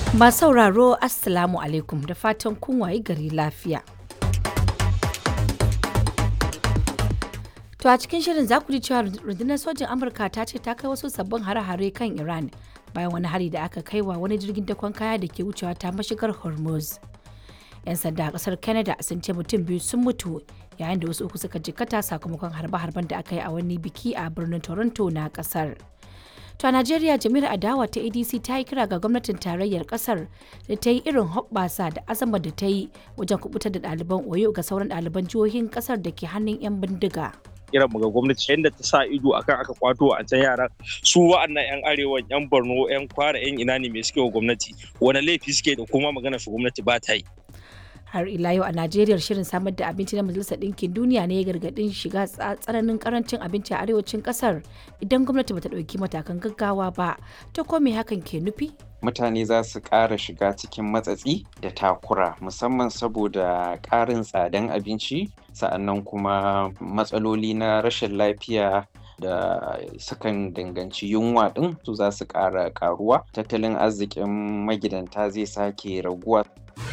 Masu sauraro Assalamu alaikum da fatan kun wayi gari lafiya. To a cikin shirin za ku ji cewa rundunar sojin Amurka ta ce ta kai wasu sabbin hare-hare kan Iran bayan wani hari da aka kai wa wani jirgin dakon kaya da ke wucewa ta mashigar Hormuz. 'Yan sanda a kasar Canada sun ce mutum biyu sun mutu yayin da wasu uku suka jikkata sakamakon harbe-harben da aka yi a wani biki a birnin Toronto na kasar. To a Najeriya jami'ar adawa ta ADC ta yi kira ga gwamnatin tarayyar kasar da ta yi irin hoɓɓasa da azama da ta yi wajen kubutar da ɗaliban Oyo ga sauran ɗaliban jihohin kasar da ke hannun 'yan bindiga. kiran mu ga gwamnati yadda ta sa ido akan aka kwato a can yaran su wa'annan yan arewa yan borno yan kwara yan ina ne mai suke wa gwamnati wani laifi suke da kuma magana su gwamnati ba ta yi har ila yau a najeriya shirin samar da abinci na majalisar ɗinkin duniya ne ya gargaɗin shiga tsananin karancin abinci a arewacin ƙasar idan gwamnati bata ɗauki matakan gaggawa ba ta ko me hakan ke nufi mutane za su ƙara shiga cikin matsatsi da takura musamman saboda ƙarin tsadan abinci sa'annan kuma matsaloli na rashin lafiya da sukan danganci yunwa ɗin su za su ƙara ƙaruwa tattalin arzikin magidanta zai sake raguwa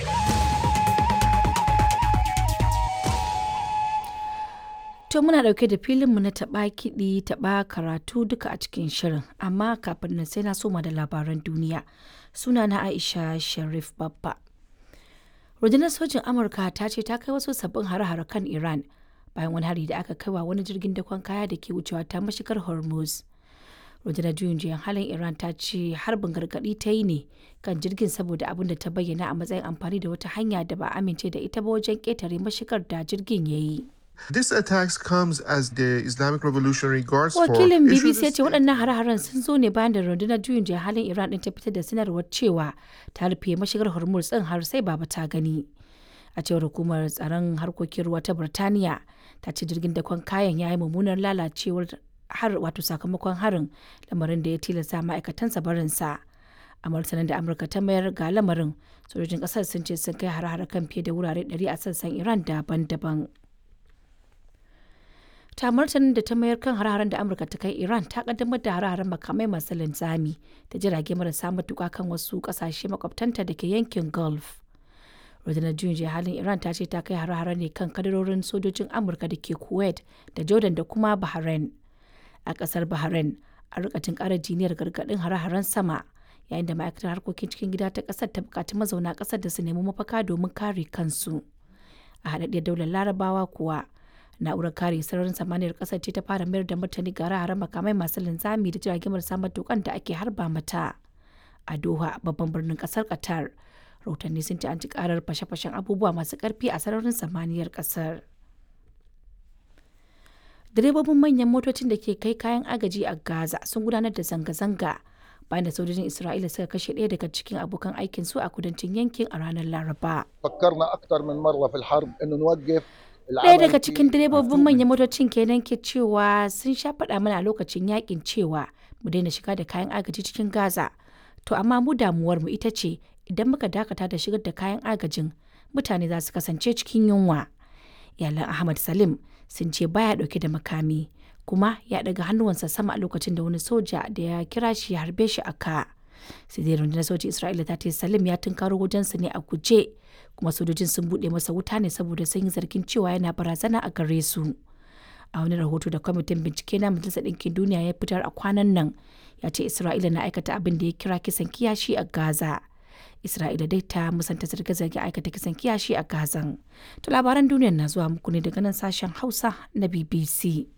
To muna ɗauke da filinmu na taɓa kiɗi taɓa karatu duka a cikin shirin amma kafin nan sai na soma da labaran duniya suna na Aisha Sharif Babba. Rundunar sojin Amurka ta ce ta kai wasu sabbin hare-hare kan Iran bayan wani hari da aka kaiwa wani jirgin dakon kaya da ke wucewa ta mashigar Hormuz. Rundunar juyin juyan halin Iran ta ce harbin gargaɗi ta yi ne kan jirgin saboda abin da ta bayyana a matsayin amfani da wata hanya da ba amince da ita ba wajen ƙetare mashigar da jirgin ya yi. This attacks comes as the Islamic Revolutionary Guards Wakilin Corps BBC ya ce waɗannan hare-haren sun zo ne bayan da rundunar juyin juya halin Iran ɗin ta fitar da sanarwar cewa ta rufe mashigar Hormuz ɗin har sai baba ta gani. A cewar hukumar tsaron harkokin ruwa ta Birtaniya ta ce jirgin dakon kayan ya yi mummunar lalacewar har wato sakamakon harin lamarin da ya tilasta ma'aikatansa barinsa. A martanin da Amurka ta mayar ga lamarin sojojin ƙasar sun ce sun kai hare-hare kan fiye da wurare 100 a sassan Iran daban-daban. ta martanin da ta mayar kan hararen da amurka ta kai iran ta kaddamar da hararen makamai masu linzami da jirage marasa matuka kan wasu kasashe makwabtanta da ke yankin gulf rundunar juyin halin iran ta ce ta kai hararen ne kan kadarorin sojojin amurka da ke kuwait da jordan da kuma bahrain a kasar bahrain a rikatin kara jiniyar gargadin hare-haren sama yayin da ma'aikatar harkokin cikin gida ta kasar ta bukaci mazauna kasar da su nemi mafaka domin kare kansu a haɗaɗɗiyar daular larabawa kuwa na'urar kare sararin samaniyar kasar ce ta fara mayar da martani ga hare makamai masu linzami da jiragen marasa matukan da ake harba mata a doha babban birnin kasar qatar rahotanni sun ci an ci karar fashe-fashen abubuwa masu karfi a sararin samaniyar kasar direbobin manyan motocin da ke kai kayan agaji a gaza sun gudanar da zanga-zanga bayan da sojojin isra'ila suka kashe ɗaya daga cikin abokan aikin su a kudancin yankin a ranar laraba فكرنا اكثر من مره في الحرب انه نوقف Ɗaya daga cikin direbobin manyan motocin kenan ke cewa sun sha faɗa mana a lokacin yakin cewa mu daina shiga da kayan agaji cikin Gaza. To amma mu damuwar mu ita ce idan muka dakata da shigar da kayan agajin mutane za su kasance cikin yunwa. Iyalan Ahmad Salim sun ce baya ɗauke da makami kuma ya ɗaga hannuwansa sama a lokacin da wani soja da ya kira shi ya harbe shi a ka. sai dai rundunar sojin Isra'ila ta ce Salim ya tunkaro wajensu ne a guje kuma sojojin sun buɗe masa wuta ne saboda sun yi zargin cewa yana barazana a gare su. A wani rahoto da kwamitin bincike na Majalisar Ɗinkin Duniya ya fitar a kwanan nan ya ce Isra'ila na aikata abin da ya kira kisan kiyashi a Gaza. Isra'ila dai ta musanta zarge-zarge aikata kisan kiyashi a Gazan. To labaran duniyar na zuwa muku ne daga nan sashen Hausa na BBC.